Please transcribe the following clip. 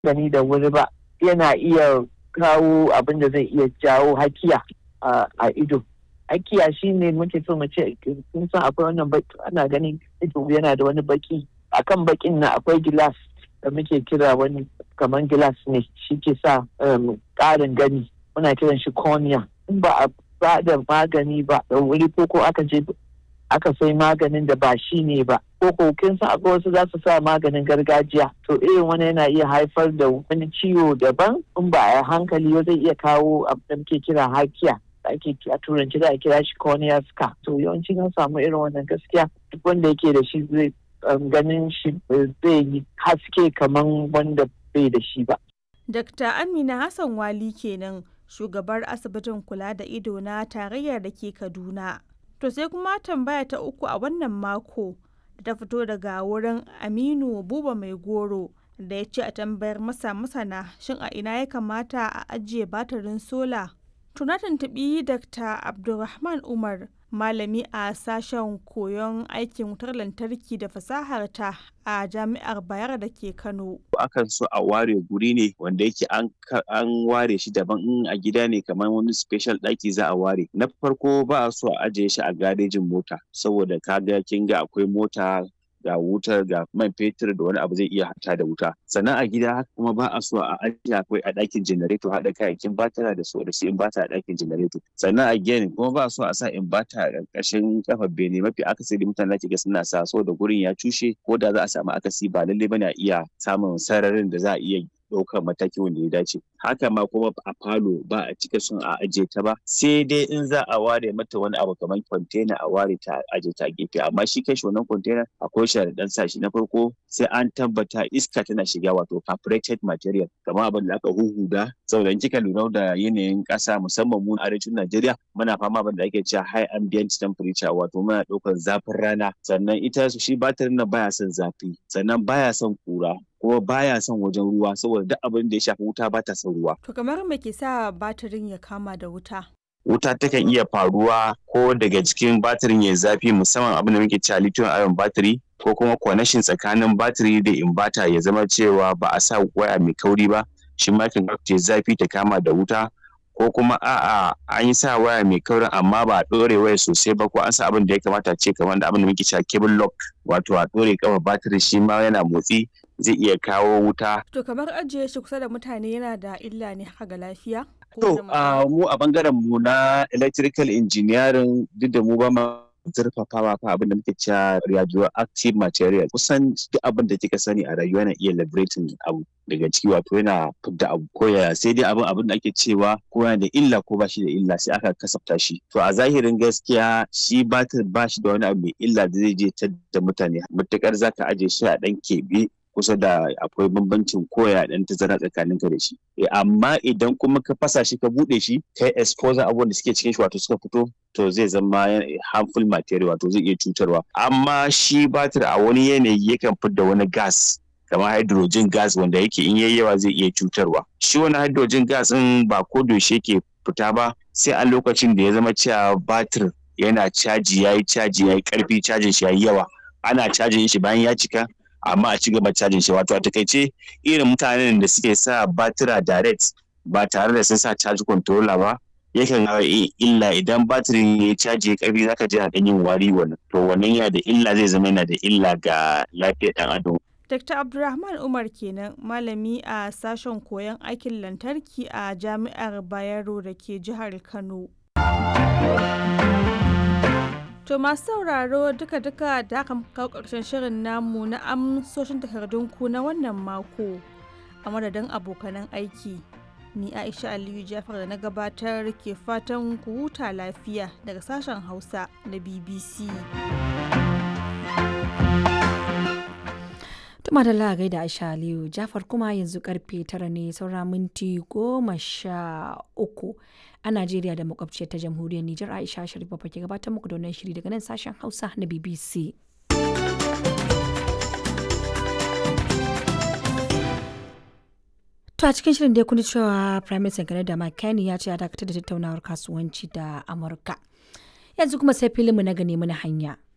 gani da wuri ba yana iya kawo abin da zai iya jawo hakiya a ido hakiya shine muke so mu ce kun san akwai wannan baki ana ganin ido yana da wani baki akan bakin na akwai gilas da muke kira wani kamar gilas ne shi ke sa ƙarin gani muna kiran shi cornea in ba a ba da magani ba da wuri ko ko aka je aka sai maganin da ba shi ne ba ko ko kin san akwai wasu za su sa maganin gargajiya to irin wani yana iya haifar da wani ciwo daban in ba a hankali zai iya kawo abin da muke kira hakiya ake a turanci da a kira shi cornea scar to yawanci an samu irin wannan gaskiya duk wanda yake da shi zai ganin shi zai yi haske kamar wanda bai da shi ba. Dr. Amina Hassan Wali kenan shugabar asibitin kula da ido na tarayyar da ke Kaduna. To sai kuma tambaya ta uku a wannan mako da ta fito daga wurin Aminu Buba Mai Goro da ya ce a tambayar masa masana shin a ina ya kamata a ajiye batirin sola. Tuna tuntuɓi Dr. Abdulrahman Umar malami a sashen koyon aikin wutar lantarki da fasahar ta a jami'ar bayar da ke kano akan so a ware guri ne wanda yake an ware shi daban in a gida ne kamar wani special ɗaki za a ware na farko ba a so a ajiye shi a garejin mota saboda kaga kin ga akwai mota ga wutar ga man fetur da wani abu zai iya hata da wuta sannan a gida haka kuma ba a so a ajiye akwai a ɗakin janareto haɗa kayayyakin batara da su da su inbata a ɗakin janareto sannan a gini kuma ba a so a sa inbata a ƙarƙashin kafar bene mafi akasari mutane da ga suna sa so da gurin ya cushe ko da za a samu akasi ba lallai bane a iya samun sararin da za a iya ɗaukar mataki wanda ya dace haka ma kuma a falo ba a cika son a ajiye ta ba sai dai in za a ware mata wani abu kamar kwantena a ware ta ajiye ta gefe amma shi kai wannan kwantena akwai sharaɗan sa shi na farko sai an tabbata iska tana shiga wato carbureted material kamar abin da aka huhuda saboda in kika lura da yanayin ƙasa musamman mu arewacin Najeriya muna fama abin da ake cewa high ambient temperature wato muna ɗaukar zafin rana sannan ita shi batirin nan baya son zafi sannan baya son kura kuma baya son wajen ruwa saboda duk abin da ya shafi wuta ba ta son ruwa. To kamar me ke sa batirin ya kama da wuta? Wuta takan iya faruwa ko daga cikin batirin ya zafi musamman abin da muke cewa lithium ion battery ko kuma connection tsakanin batiri da inverter ya zama cewa ba a sa waya mai kauri ba shi ma kan ta zafi ta kama da wuta ko kuma a'a an yi sa waya mai kaurin amma ba a ɗore waya sosai ba ko an sa abin da ya kamata ce kamar da abin da muke cewa cable lock wato a ɗore kafa batiri shi ma yana motsi zai iya kawo wuta. To kamar ajiye shi kusa da mutane yana da illa ne haka ga lafiya? To mu a bangaren mu na electrical engineering duk da mu ba ma zurfafawa fa abin da muke cewa radioactive material kusan duk abin da kika sani a rayuwa yana iya liberating abu daga ciki wato yana fidda abu ko ya sai dai abin abin da ake cewa ko yana da illa ko ba shi da illa sai aka kasafta shi to a zahirin gaskiya shi batir ba shi da wani abu mai illa da zai je ta da mutane matukar zaka aje shi a dan keɓe kusa da akwai bambancin koya dan tazara tsakanin ka da shi amma idan kuma ka fasa shi ka bude shi kai exposure abubuwan da suke cikin shi wato suka fito to zai zama harmful material wato zai iya cutarwa amma shi batir a wani yanayi yakan fidda wani gas kamar hydrogen gas wanda yake in yayi yawa zai iya cutarwa shi wani hydrogen gas din ba ko yaushe yake fita ba sai a lokacin da ya zama cewa batir yana caji yayi caji yayi karfi cajin shi yayi yawa ana cajin shi bayan ya cika amma a ci gaba cajin shi wato a takaice irin mutanen da suke sa batira direct ba tare da sun sa charge controller ba yakan hawa illa idan batirin ya caji ya karfi zaka ji dan yin wari wannan to wannan yana da illa zai zama yana da illa ga lafiyar dan adam Dr. Abdulrahman Umar kenan malami a sashen koyon aikin lantarki a Jami'ar Bayero da ke jihar Kano. To masu sauraro duka-duka da aka kawo ƙarshen shirin namu na amsoshin takardunku na wannan mako a madadin abokanan aiki. Ni Aisha Aliyu Jafar da na gabatar ke fatan ku huta lafiya daga sashen Hausa na BBC. Tuma da lagai da Aisha Aliyu Jafar kuma yanzu karfe tara ne saura minti goma sha uku. a Najeriya da makwabciyar ta jamhuriyar Nijar Aisha Sharif ke gabatar muku da wannan shiri daga nan sashen Hausa na BBC. To a cikin shirin dai kuni cewa Prime Minister Canada Mike Carney ya ce ya dakatar da tattaunawar kasuwanci da Amurka. Yanzu kuma sai filinmu na gane mana hanya.